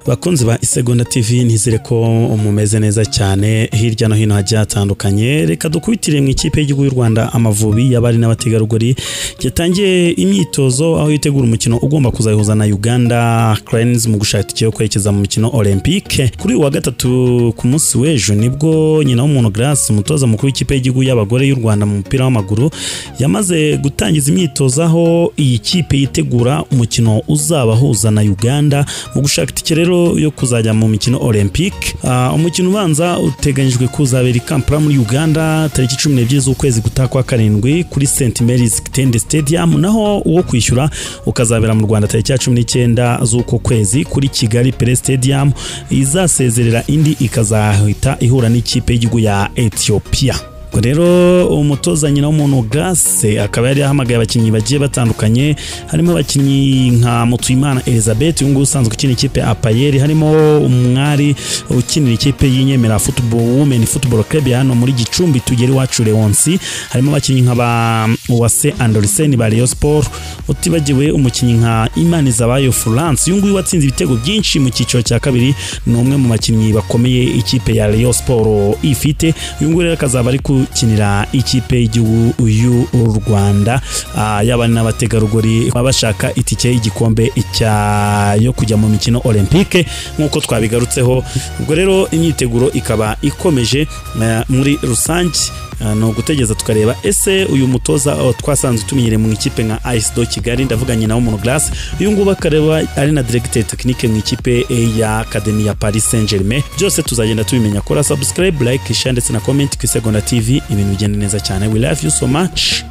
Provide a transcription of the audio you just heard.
bakunzi ba isegonda tv ntizire ko mumeze neza cyane hirya no hino hagiye hatandukanye reka dukubitire mu ikipe y'igihugu y'u rwanda amavubi y'abari n'abategarugori yatangiye imyitozo aho yitegura umukino ugomba kuzayihuza na uganda cranes mu gushaka itike yo kwerekeza mu mikino olympique kuri uyu wa gatatu ku munsi w'ejo nibwo nyina w'umuntu grace umutoza mukuru w'ikipe y'igihugu y'abagore y'u rwanda mu mupira w'amaguru yamaze gutangiza imyitozo aho iyi kipe yitegura umukino uzabahuza na uganda mu gushaka itike rero yo kuzajya mu mikino olympique Ah, umukino ubanza uteganyijwe kuzabera i kampala muri uganda tariki cumi n'ebyiri z'ukwezi gutaha kwa karindwi kuri st mary's kitende stadium naho uwo kwishyura ukazabera mu rwanda tariki ya cumi n'icyenda z'uko kwezi kuri kigali pere stadium izasezerera indi ikazahita ihura n'ikipe y'igihugu ya ethiopia Ubwo rero umutoza nyina w'umuntu Grace akaba yari yahamagaye abakinnyi bagiye batandukanye harimo abakinnyi nka Mutuyimana Elizabeth uyu nguyu usanzwe ukina ikipe ya Apayeri harimo umwari ukinira ikipe y'inyemera Football Women Football Club ya hano muri Gicumbi tugere iwacu Leonsi harimo abakinnyi nka ba Uwase Andersen ba Rayon Sport utibagiwe umukinnyi nka Imani Zabayo Florence uyu nguyu watsinze ibitego byinshi mu cyiciro cya kabiri ni umwe mu bakinnyi bakomeye ikipe ya Rayon Sport ifite uyu nguyu rero akazaba ari gukinira ikipe y'igihugu y'u Rwanda Ah, yaba n'abategarugori baba bashaka itike y'igikombe cya- yo kujya mu mikino olympique nk'uko twabigarutseho ubwo rero imyiteguro ikaba ikomeje eh, muri rusange Ah, ni ugutegeza tukareba ese uyu mutoza oh, twasanzwe tumenyereye mu ikipe nka ice do kigali ndavuga nyina w'umuntu glace uyu nguyu akareba ari na directeur technique mu ikipe eh, ya academy ya paris saint germain byose tuzagenda tubimenya kora subscribe like share ndetse na comment ku isegonda tv ibintu bigenda neza cyane we love you so much